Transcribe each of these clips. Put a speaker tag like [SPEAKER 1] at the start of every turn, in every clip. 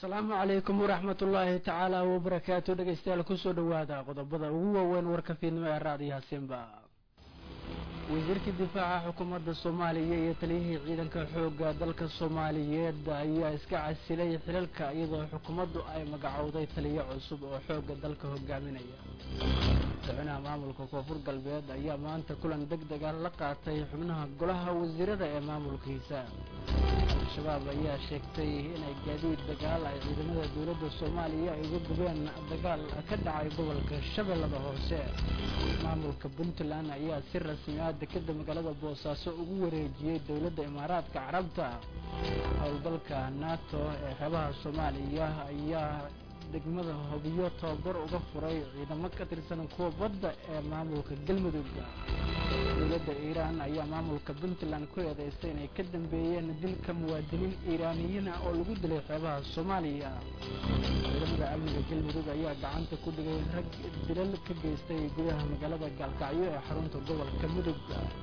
[SPEAKER 1] asalaamu calaykum waraxmat ullaahi tacaala wabarakaatu dhegeystayaal kusoo dhawaada qodobada ugu waaweyn warka fiidnimo ee raadiyaha simba wasiirka difaaca xukuumadda soomaaliya iyo taliyihii ciidanka xoogga dalka soomaaliyeed ayaa iska casilay xilalka iyadoo xukuumaddu ay magacowday taliyo cusub oo xoogga dalka hogaaminaya madaxweynaha maamulka koonfur galbeed ayaa maanta kulan deg dega la qaatay xubnaha golaha wasiirada ee maamulkiisa al-shabaab ayaa sheegtay inay gaadiid dagaal ay ciidamada dowladda soomaaliya ay uga gubeen dagaal ka dhacay gobolka shabeellada hoose maamulka puntland ayaa si rasmi ah dekeda magaalada boosaaso ugu wareejiyey dowladda imaaraadka carabta howlgalka nato ee xeebaha soomaaliya ayaa degmada hobiyo tababar uga furay ciidamo ka tirsan kuwa badda ee maamulka galmudug dowladda iiraan ayaa maamulka puntland ku eedeystay inay ka dambeeyeen dilka muwaadiniin iiraaniyiin ah oo lagu dilay xeebaha soomaaliya ciidamada amniga galmudug ayaa gacanta ku dhigay rag dilal ka geystay gudaha magaalada gaalkacyo ee xarunta gobolka mudug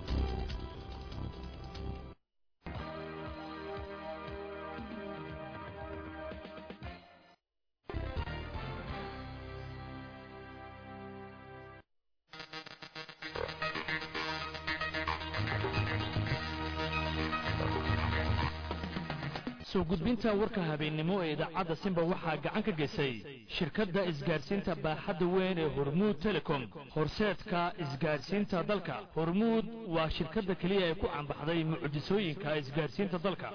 [SPEAKER 2] soo gudbinta warka habeennimo ee idaacadda simba waxaa gacan ka geysay shirkadda isgaadhsiinta baaxadda weyn ee hormuud telecom horseedka isgaadhsiinta dalka hormuud waa shirkadda keliya ee ku cambaxday mucjisooyinka isgaadhsiinta dalka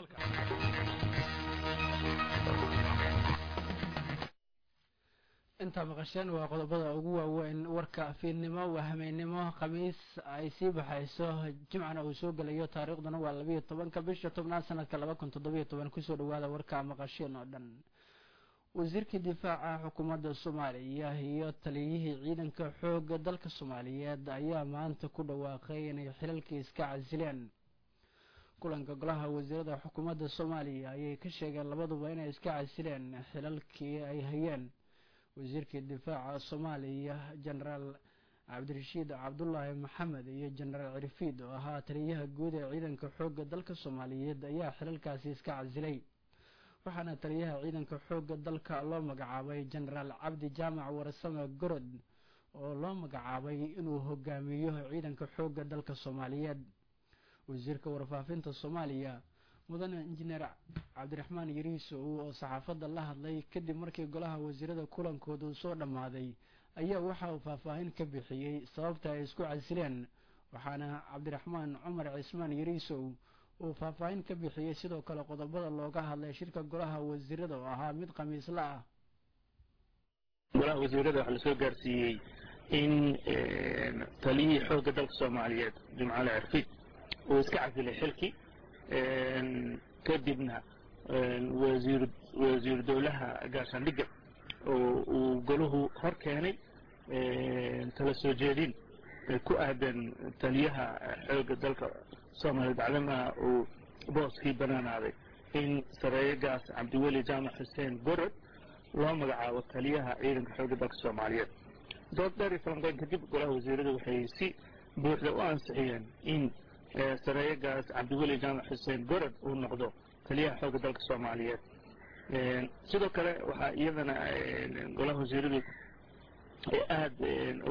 [SPEAKER 1] intaa maqasheen waa qodobada ugu waaweyn warka fiidnimo waa hameennimo khamiis ay sii baxayso jimcana uu soo gelayo taariikhduna waa labayo tobanka bisha tobnaad sanadka laba kun toddobiyo toban kusoo dhawaada warka maqasheen oo dhan wasiirka difaaca xukuumadda soomaaliya iyo taliyihii ciidanka xooga dalka soomaaliyeed ayaa maanta ku dhawaaqay inay xilalkii iska casileen kulanka golaha wasiirada xukuumadda soomaaliya ayay ka sheegeen labaduba inay iska casileen xilalkii ay hayeen wasiirkii difaaca soomaaliya jenaraal cabdirashiid cabdulaahi maxamed iyo jenaraal cirfiid oo ahaa taliyaha guud ee ciidanka xoogga dalka soomaaliyeed ayaa xilalkaasi iska casilay waxaana taliyaha ciidanka xoogga dalka loo magacaabay jenaraal cabdi jaamac warsame gorod oo loo magacaabay inuu hogaamiyo ciidanka xoogga dalka soomaaliyeed wasiirka warfaafinta soomaaliya mudane injineer cabdiraxmaan yariisow oo saxaafadda la hadlay kadib markii golaha wasiirada kulankooda uu soo dhammaaday ayaa waxa uu faahfaahin ka bixiyey sababta ay isku casileen waxaana cabdiraxmaan cumar cismaan yariisow uu faahfaahin ka bixiyey sidoo kale qodobada looga hadlay shirka golaha wasiirada oo ahaa mid khamiisla ah
[SPEAKER 3] golaha wasiirada waxaa lasoo gaarsiiyey in taliyihii xoogga dalka soomaaliyeed jimcaale cirfiid uu iska casilay xilkii kadibna wasiir dowlaha gaashaandhigga oo uu golahu hor keenay tala soo jeedin ku aadan taliyaha xoogga dalka soomaaliya bacdama uu booskii banaanaaday in sareeyagaas cabdiweli jaamac xuseen gorod loo magacaabo taliyaha ciidanka xoogga dalka soomaaliyeed dood dheer iyo falanqeyn kadib golaha wasiiradu waxay si buuxda u ansixiyeen in sareeyagaas cabdiweli jaamac xuseen gorod uu noqdo taliyaha xoogga dalka soomaaliyeed sidoo kale waxaa iyadana golaha wasiiradu aada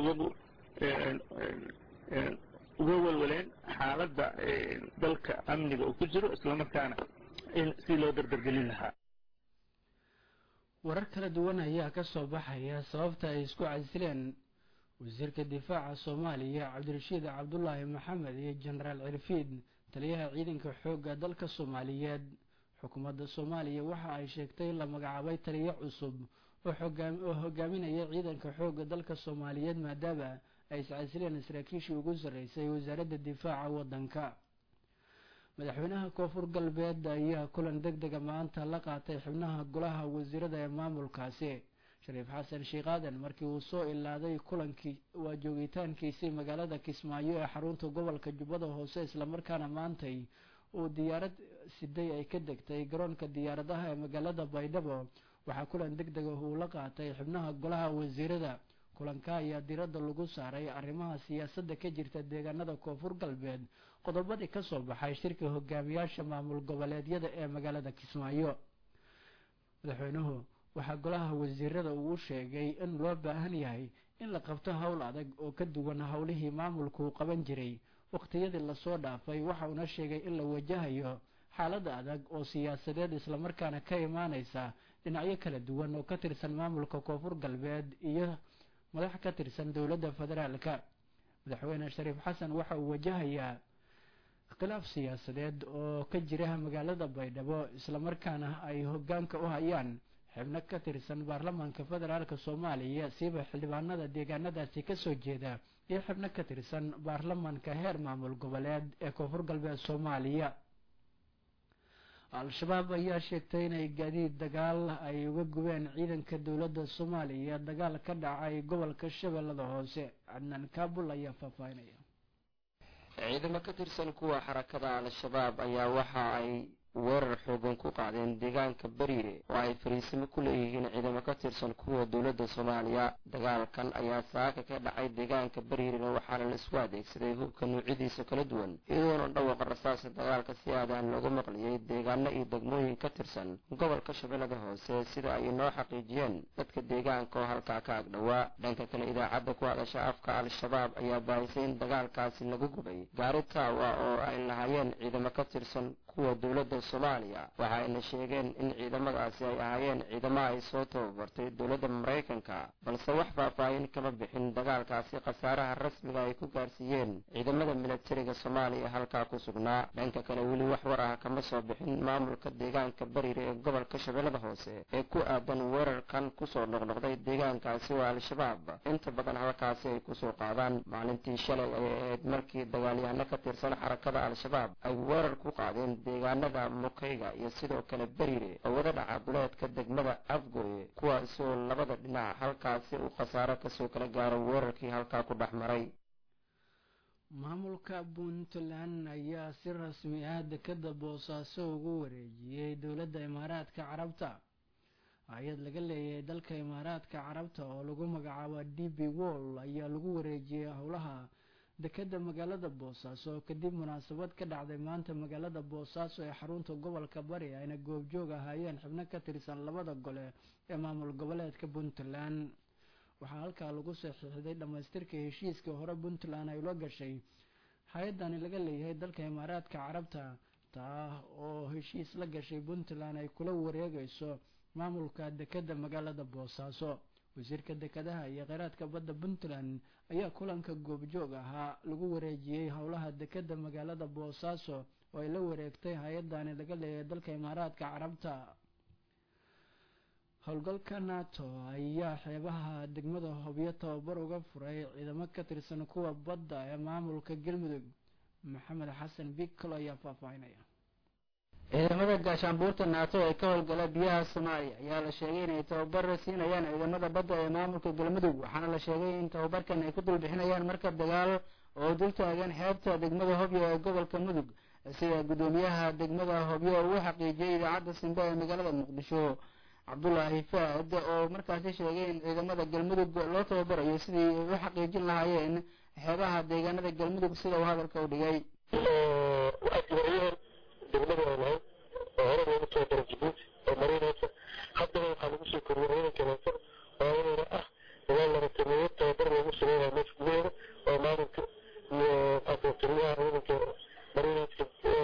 [SPEAKER 3] uga welwaleen xaaladda dalka amniga uu ku jiro islamarkaana si loo dardargelin lahaa
[SPEAKER 1] warar kala duwan ayaa ka soo baxaya sababta ay isku casileen wasiirka difaaca soomaaliya cabdirashiid cabdulaahi maxamed iyo jenaraal cirfiid taliyaha ciidanka xoogga dalka soomaaliyeed xukuumadda soomaaliya waxa ay sheegtay la magacaabay taliyo cusub oo hogaaminaya ciidanka xoogga dalka soomaaliyeed maadaama ay iscasileen saraakiishii ugu sarreysay wasaaradda difaaca waddanka madaxweynaha koonfur galbeed ayaa kulan deg dega maanta la qaatay xubnaha golaha wasiirada ee maamulkaasi shariif xasan sheekh aadan markii uu soo ilaaday kulankii waa joogitaankiisii magaalada kismaayo ee xarunta gobolka jubbada hoose islamarkaana maantay uu diyaarad siday ay ka degtay garoonka diyaaradaha ee magaalada baydhabo waxaa kulan deg dega uu la qaatay xubnaha golaha wasiirada kulanka ayaa diradda lagu saaray arrimaha siyaasadda ka jirta deegaanada koonfur galbeed qodobadii kasoo baxay shirka hogaamiyaasha maamul goboleedyada ee magaalada kismaayo madaxweynuhu waxaa golaha wasiirada uu sheegay in loo baahan yahay in la qabto howl adag oo ka duwan howlihii maamulku qaban jiray waqtiyadii lasoo dhaafay waxa uuna sheegay in la wajahayo xaalada adag oo siyaasadeed islamarkaana ka imaaneysa dhinacyo kala duwan oo ka tirsan maamulka koonfur galbeed iyo madax ka tirsan dowladda federaalka madaxweyne shariif xasan waxa uu wajahayaa khilaaf siyaasadeed oo ka jira magaalada baydhabo islamarkaana ay hogaanka u hayaan xibno ka tirsan baarlamaanka federaalk soomaaliya siiba xildhibaanada deegaanadaasi kasoo jeeda iyo xibno ka tirsan baarlamaanka heer maamul goboleed ee koonfur galbeed soomaaliya al-shabaab ayaa sheegtay inay gaadiid dagaal ay uga gubeen ciidanka dowladda soomaaliya dagaal ka dhacay gobolka shabeellada hoose cadnaan kaabul ayaa faahfaahinaya
[SPEAKER 4] ciidamo ka tirsan kuwa xarakada al-shabaab ayaa waxa ay weerar xoogan ku qaadeen deegaanka beriire oo ay fariisimo ku leeyihiin ciidamo ka tirsan kuwa dowladda soomaaliya dagaalkan ayaa saaka ka dhacay deegaanka beriirena waxaana la isku adeegsaday hubka noocyadiisa kala duwan iyadoona dhawaqa rasaasa dagaalka si aadaan loogu maqliyey deegaano iyo degmooyin ka tirsan gobolka shabeellada hoose sida ay inoo xaqiijiyeen dadka deegaanka oo halkaa ka agdhowaa dhanka kale idaacadda ku hadasha afka al-shabaab ayaa baahisay in dagaalkaasi lagu gubay gaari taawa oo ay lahaayeen ciidamo ka tirsan kuwa dowladda soomaaliya waxa ayna sheegeen in ciidamadaasi ay ahaayeen ciidamo ay soo tababartay dowladda maraykanka balse wax faahfaahin kama bixin dagaalkaasi khasaaraha rasmiga ay ku gaarsiiyeen ciidamada milatariga soomaaliya halkaa ku sugnaa dhanka kale weli wax war ah kama soo bixin maamulka deegaanka bariire ee gobolka shabeellada hoose ee ku aadan weerarkan kusoo noqnoqday deegaankaasi oo al-shabaab inta badan halkaasi ay kusoo qaadaan maalintii shalay ay ahayd markii dagaalyahano ka tirsan xarakada al-shabaab ay weerar ku qaadeen deegaanada mukayga iyo sidoo kale beriire oo wada dhaca duleedka degmada afgooye kuwaasi oo labada dhinac halkaasi uu khasaaro kasoo kala gaaro weerarkii halkaa ku dhex maray
[SPEAKER 1] maamulka puntland ayaa si rasmi ah dekeda boosaaso ugu wareejiyey dowladda imaaraadka carabta hay-ad laga leeyahay dalka imaaraadka carabta oo lagu magacaabo d b wall ayaa lagu wareejiyey howlaha dekeda magaalada boosaaso kadib munaasabad ka dhacday maanta magaalada boosaaso ee xarunta gobolka bari ayna goobjoog ahaayeen xibno ka tirsan labada gole ee maamul goboleedka puntland waxaa halkaa lagu saxiixday dhammaystirka heshiiskii hore puntland ay ula gashay hay-adani laga leeyahay dalka imaaraadka carabta taa oo heshiis la gashay puntland ay kula wareegayso maamulka dekeda magaalada boosaaso wasiirka dekedaha iyo kheyraadka badda puntland ayaa kulanka goobjoog ahaa lagu wareejiyey howlaha dekeda magaalada boosaaso oo ay la wareegtay hay-adani laga leeyahay dalka imaaraadka carabta howlgalka nato ayaa xeebaha degmada hobyo tababar uga furay ciidamo ka tirsan kuwa badda ee maamulka galmudug maxamed xasan bikalo ayaa faahfaahinaya
[SPEAKER 5] ciidamada gaashaanbuurta naato ee ka howlgala biyaha soomaaliya ayaa la sheegay inay tababar siinayaan ciidamada badda ee maamulka galmudug waxaana la sheegay in tababarkan ay ku dulbixinayaan markab dagaal oo dul taagan xeebta degmada hobyo ee gobolka mudug sida guddoomiyaha degmada hobyo uu xaqiijiyey idaacadda simbe ee magaalada muqdisho cabdulaahi faad oo markaasi sheegay in ciidamada galmudug loo tababarayo sidii ay u xaqiijin lahaayeen xeebaha deegaanada galmudug sida uu hadalka u dhigay
[SPEAKER 6] degmada ay lahayd oo hore loogu tababaro jibuuti oo marinaysa haddana waxaa lagu soo koriyey ciidanka leeso oo inayna ah ilaa laba tamiyo tababar loogu sameynaya meesha gudaheeda oo maalinka iyo adootiriyaha ciidanka marinayska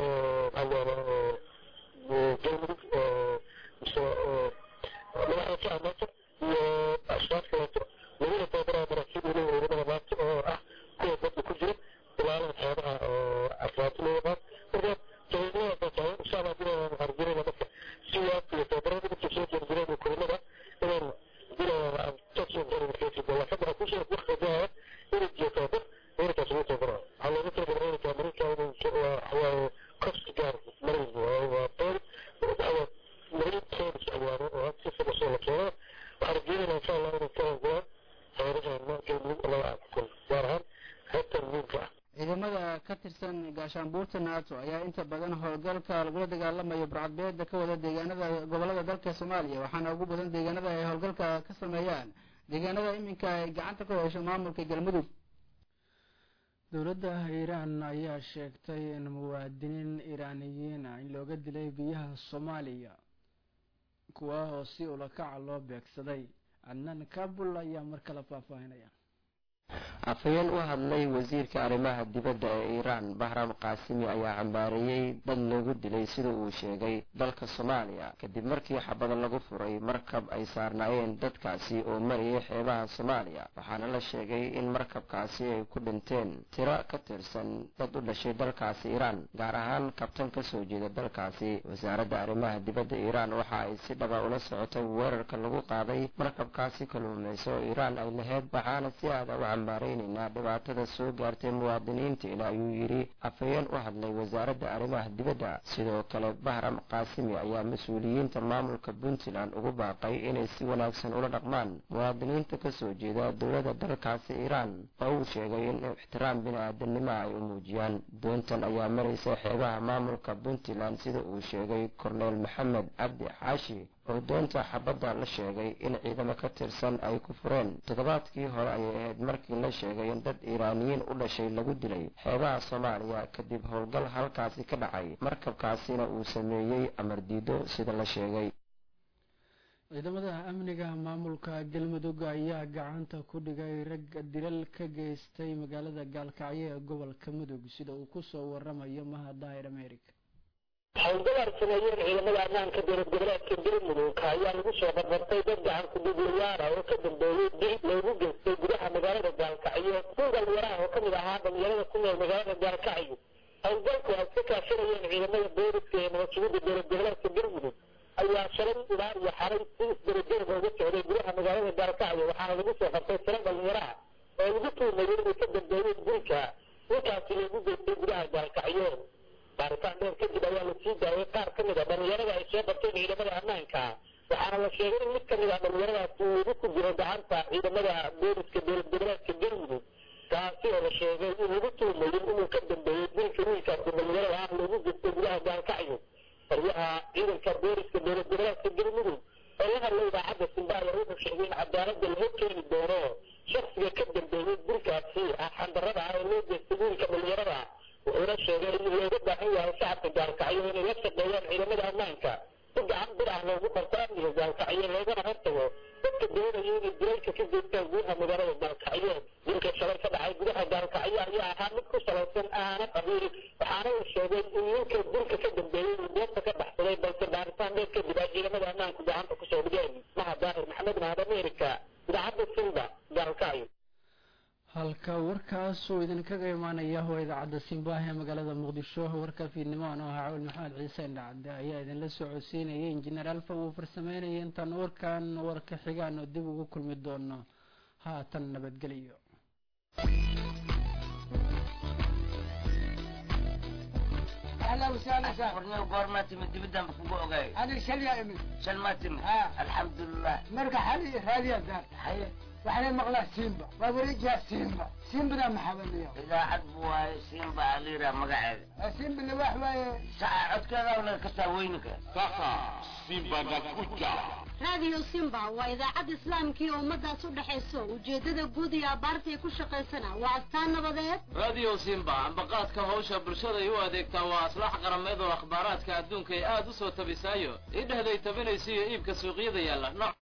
[SPEAKER 6] galmudug mise madaxda ka amaata iyo ashraaf kaleeto laguna tababaraya maraakiib weliba ciidamada maanta oo ah kuwa badda ku jira ilaalada xeebaha oo afraati loo yaqaan marka
[SPEAKER 5] ciidamada ka tirsan gaashaanbuurta nato ayaa inta badan howlgalka lagula dagaalamayo burcadbeeda ka wada deegaanada gobolada dalka soomaaliya waxaana ugu badan deegaanada ay howlgalka ka sameeyaan deegaanada iminka ay gacanta ku hesho maamulka galmudug
[SPEAKER 1] dowladda iiraan ayaa sheegtay in muwaadiniin iiraaniyiin ah in looga dilay biyaha soomaaliya kuwa oo si ulakaca loo beegsaday cadnaan kabul ayaa mar kale faahfaahinaya
[SPEAKER 4] afhayeen u hadlay wasiirka arrimaha dibadda ee iiraan bahram kaasimi ayaa cambaareeyey dad lagu dilay sida uu sheegay dalka soomaaliya kadib markii xabada lagu furay markab ay saarnaayeen dadkaasi oo marayay xeebaha soomaaliya waxaana la sheegay in markabkaasi ay ku dhinteen tiro ka tirsan dad u dhashay dalkaasi iiraan gaar ahaan kabtan ka soo jeeda dalkaasi wasaaradda arrimaha dibadda iiraan waxa ay si dhaba ula socotay weerarka lagu qaaday markabkaasi kalluumayso oo iiraan ay lahayd waxaana si aada u cambaaraynaynaa dhibaatada soo gaartay muwaadiniinteena ayuu yidhi afhayeen u hadlay wasaaradda arrimaha dibadda sidoo kale bahram kaasimi ayaa mas-uuliyiinta maamulka puntland ugu baaqay inay si wanaagsan ula dhaqmaan muwaadiniinta ka soo jeeda dowladda dalkaasi iiraan oo uu sheegay in ixtiraam bini-aadanimo ay u muujiyaan doontan ayaa maraysa xeebaha maamulka puntland sida uu sheegay korneel maxamed cabdi xaashi oo doonta xabadda la sheegay in ciidamo ka tirsan ay ku fureen toddobaadkii hore ayay ahayd markii la sheegay in dad iiraaniyiin u dhashay lagu dilay xeebaha soomaaliya kadib howlgal halkaasi ka dhacay markabkaasina uu sameeyey amar diido sida la sheegay
[SPEAKER 1] ciidamada amniga maamulka galmudug ayaa gacanta ku dhigay rag dilal ka geystay magaalada gaalkacyo ee gobolka mudug sida uu kusoo waramayo mahadaahir america
[SPEAKER 6] howlgal ay sameeyeen ciidamada ammaanka dowlad goboleedka galmudug ayaa lagu soo barbartay dad gacan kuduglayaara oo ka dambeeyey dil loogu geystay gudaha magaalada gaalkacyo kun dhalinyaraha oo kamid ahaa dhalinyarada ku nool magaalada gaalkacyo howlgalku ay ka kaashanayeen ciidamada booliska ee nabad sugidda dowlad goboleedka galmudug ayaa shalay ilaa iyo xalay si isdarajoog uga socday gudaha magaalada gaalkacyo waxaana lagu soo qabtay tiro dhalinyaraha oo lagu tuumayay inay ka dambeeyeen dilka ninkaasi loogu geystay gudaha gaalkacyo baaritaan dheer kadib ayaa la sii daayay qaar ka mid a dhalinyarada ay soo qabteen ciidamada ammaanka waxaana la sheegay in mid ka mid a dhalinyaradaasi uu igu ku jiro gacanta ciidamada booliska dowlad goboleedka galmudug kaasi oo la sheegay in lagu tuumayin inuu ka dambeeyey dilka wiilkaasi dhalinyarada ah loogu geystay gudaha gaalkacyo taliyaha ciidanka booliska dowlad goboleedka galmudug oo la hadlay idaacadda simbaaya wuxuu sheegay in cadaaladda la horkeeni doono shaksiga ka dambeeyey dilkaasi ah xandarada ah ee loo geystay wiilka dhalinyarada wuxuuna sheegay in looga baahan yahay shacabka gaalkacyo inay la shaqeeyaan ciidamada ammaanka si gacan bir ah loogu qabto amniga gaalkacyo loogana hortago dadka doonaya inay dilalka ka geystaan gudaha magaalada gaalkacyo dilka shalay ka dhacay gudaha gaalkacyo ayaa ahaa mid ku salaysan aana qabiil waxaana la sheegay in ninka dilka ka dambeeyey uu goobta ka baxsaday balse baaritaan dheer kadib ay ciidamada ammaanku gacanta kusoo dhigeen mahad daahir maxamed mahad america idaacadda simba gaalkacyo
[SPEAKER 1] halka warkaas uu idinkaga imaanaya waa idaacadda simbaah ee magaalada muqdisho warka fiidnimo anoo ahaa cawil maxamed ciise indhacade ayaa idinla soo codsiinayay injineer alfa uu farsameynaya intaan warkan warka xigaan oo dib ugu kulmi doono haatan nabadgeliyo
[SPEAKER 7] اهلا وسهلا وسهلا
[SPEAKER 8] ورنيو قورماتي من دبدان بكبو اوغاي
[SPEAKER 7] انا شليا امي
[SPEAKER 8] شل ماتم
[SPEAKER 7] ها.
[SPEAKER 8] الحمد لله
[SPEAKER 7] مرقى حالي راديا دار
[SPEAKER 8] حي
[SPEAKER 7] وحنا مغلا سيمبا ووريجا سيمبا سيمبا ده محاولية
[SPEAKER 8] اذا عدبوا سيمبا عليرا مقعد
[SPEAKER 7] سيمبا اللي واحد
[SPEAKER 8] ساعة عد كذا ولا كسا وينك
[SPEAKER 9] raadiyo simba waa idaacad islaamkii ummadaas u dhexayso ujeeddada guud iyo abaartay ku shaqaysana waa astaan nabadeed
[SPEAKER 10] radio simba ambaqaadka hawsha bulshaday u adeegtaa waa aslax qarameed oo akhbaaraadka adduunka ay aad u soo tabisaayo idhehday tabinaysa iyo iibka suuqyada yaalla